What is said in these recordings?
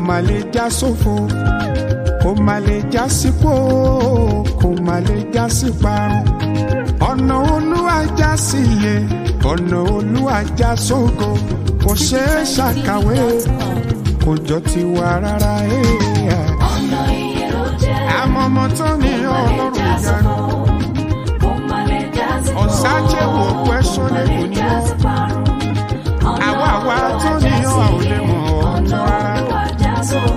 má lè já sófo kò má lè já sípò kò má lè já sí parun ọ̀nà olúwa já sí iye ọ̀nà olúwa já sógo kò ṣeé ṣàkàwé kò jọ tiwa rárá ẹ̀ẹ́ ọ̀nà iye ló jẹ́. àmọ́ ọmọ tó ní ọlọ́run ìyanu ọ̀sájẹ́ wò pẹ́ sọ́lẹ̀ kò ní wọ́n àwa àwa tó ní ọ̀ ò lè mọ̀ ọ́ tó rárá.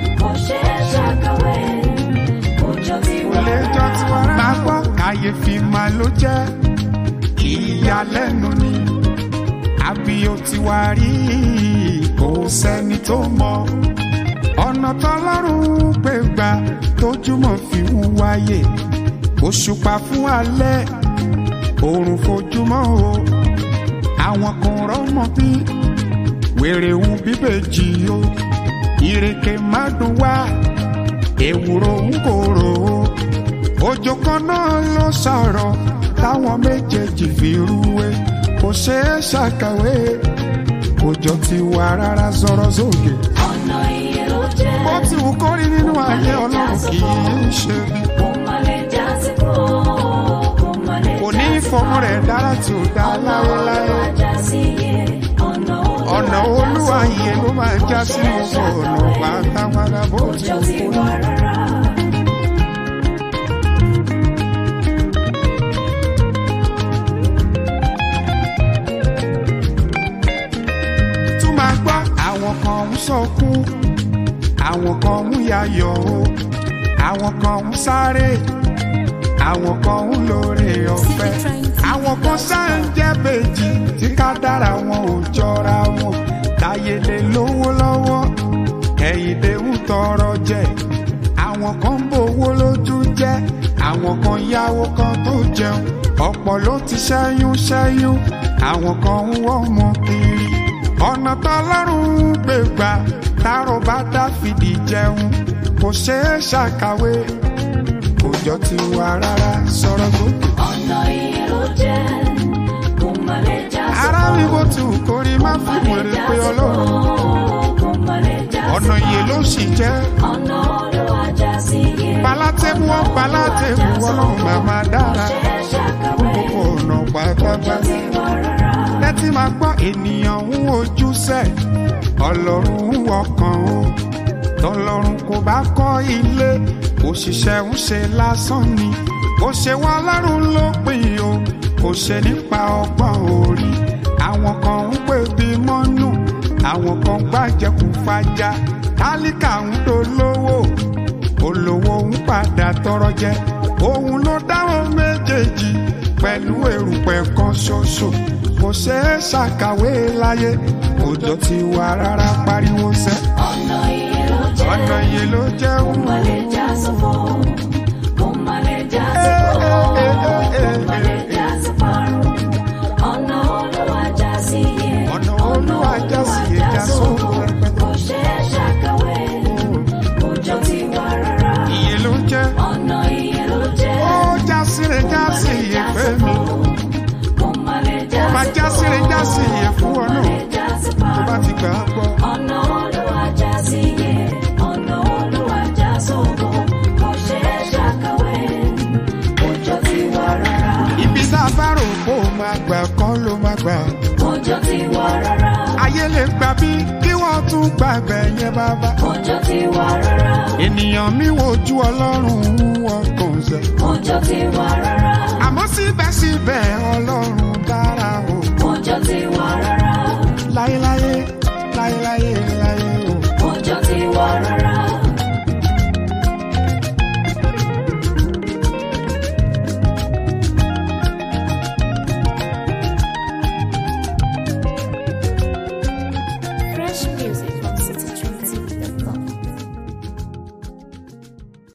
kò lè jọ tiwa rárá. máa gbọ́ kàyéfì máa ló jẹ́ ìyàlẹ́nu ni àbí ó ti wá rí kò sẹ́ni tó mọ̀ ọ̀nà tọ́lọ́run gbé gbà tójúmọ̀ fi ń wáyé òṣùpá fún alẹ́ òòrùn fojúmọ́ o àwọn kan rọ́mọ bí wèrè ń bíbèjì o ìrèké má dùn wá ewúro ń kóró o òjò kan náà ló sọ̀rọ̀ táwọn méjèèjì fi rúwé kò ṣeé ṣàkàwé òjò ti wà rárá sọ̀rọ̀ sókè bó ti wù kó rí nínú ayé ọlọ́run kì í ṣe bí kò ní fọmọ rẹ̀ dára tí ò dá láéláé ọ̀nà olúwa yìí ló máa já sí gbogbo ọ̀nà pátápátá bó ti wù kó rí. tún máa gbọ́ àwọn kan ń sọkún àwọn kan ń yayọ̀ o àwọn kan ń sáré àwọn kan ń lóore ọ̀fẹ́ àwọn kan sáà ń jẹ́ bèjì tí ká dára wọn ò jọra wọn táyé lè lówó lọ́wọ́ kẹ́hìndé ń tọrọ jẹ àwọn kan ń bowó lójú jẹ́ àwọn kan yáwó kan tó jẹun ọ̀pọ̀ ló ti ṣẹ́yún ṣẹ́yún àwọn kan ń wọ́ ọmọ kiri ọ̀nà tọ́lọ́run gbé gbà tárò bá dáfídì jẹun kò ṣeé ṣàkàwé kò jọ ti wà rárá sọ̀rọ̀ gòkè. ara mi bó ti wù kó rí má fi wèrè pé ọlọ́run ọ̀nà iye ló sì jẹ́ balátẹ́mú ọ́ balátẹ́mú ọlọ́run màmá dára gbogbo ọ̀nà pátápátá tẹ́tí máa gbọ́ ènìyàn ń wojú sẹ́ ọlọ́run ń wọkàn o tọlọ́run kò bá kọ́ ilé òṣìṣẹ́ ń ṣe lásán ni kò ṣe wá lọ́rùn ló pin o kò ṣe nípa ọgbọ́n orí àwọn kan ń pè bí mọ́nù àwọn kan gbàjẹkù fàjà tálíkà ń dolówó olówó ń padà tọrọ jẹ òun ló dáhùn méjèèjì pẹ̀lú èrùpẹ̀ kan ṣoṣo kò ṣeé ṣàkàwé láyé òjò ti wà rárá pariwo sẹ́ ọ̀nà iye ló jẹ́ wù. ọ̀nà olúwa já sí ẹja sóko rẹpẹtẹ iye ló jẹ́ ó já síre já sí iye fẹ́ mi ó bá já síre já sí iye fún ọ náà tó bá ti gbà á gbọ́. Ọ̀nà Olúwa já sí iye, ọ̀nà Olúwa já sóko, kò ṣeé ṣàkàwé, òjò ti wà rárá. ibi tá a bá rò kó o máa gbà kọ́ ló máa gbà. Òjò ti wà rárá. ayé lè gbà bí kí wọ́n tún gbàgbẹ́ yẹn bàbá. Òjò ti wà rárá. ènìyàn mi wojú ọlọ́run wọ́n kàn sẹ́. Òjò ti wà rárá.